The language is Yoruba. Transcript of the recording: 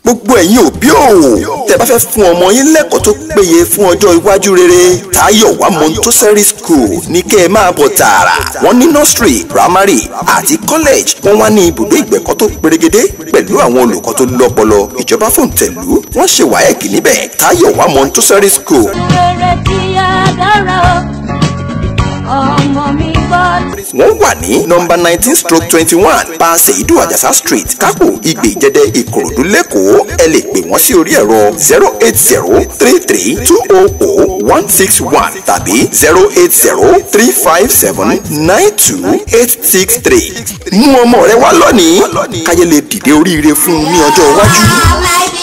gbogbo ẹ̀yin òbí o tẹ́ bá fẹ́ fún ọmọ yín lẹ́kọ̀ọ́ tó péye fún ọjọ́ iwájú rere Táyọ̀wá Montessori School ní kẹ́ ẹ máa bọ̀ tààrà wọ́n ní nursery primary àti college wọ́n wá ní ibùdó ìgbẹ̀kọ́ tó perégedé pẹ̀lú àwọn olùkọ́ tó lọ́pọlọ ìjọba fòǹtẹ̀lú wọ́n ṣe wáyẹ̀kì níbẹ̀ Táyọ̀wá Montessori School. rere tí a dára o ọmọ mi gbọ́. wọ́n wà ní nọ́mbà nineteen stroke twenty one paase idu ajasa street kápò igbe ìjẹdẹ ìkòròdú lẹ́kọ̀ọ́ ẹ lè pè wọ́n sí orí ẹ̀rọ zero eight zero three three two oh oh one six one tàbí zero eight zero three five seven nine two eight six three mú ọmọ rẹ wá lónìí káyé lè dìde oríire fún un ní ọjọ́ iwájú. Life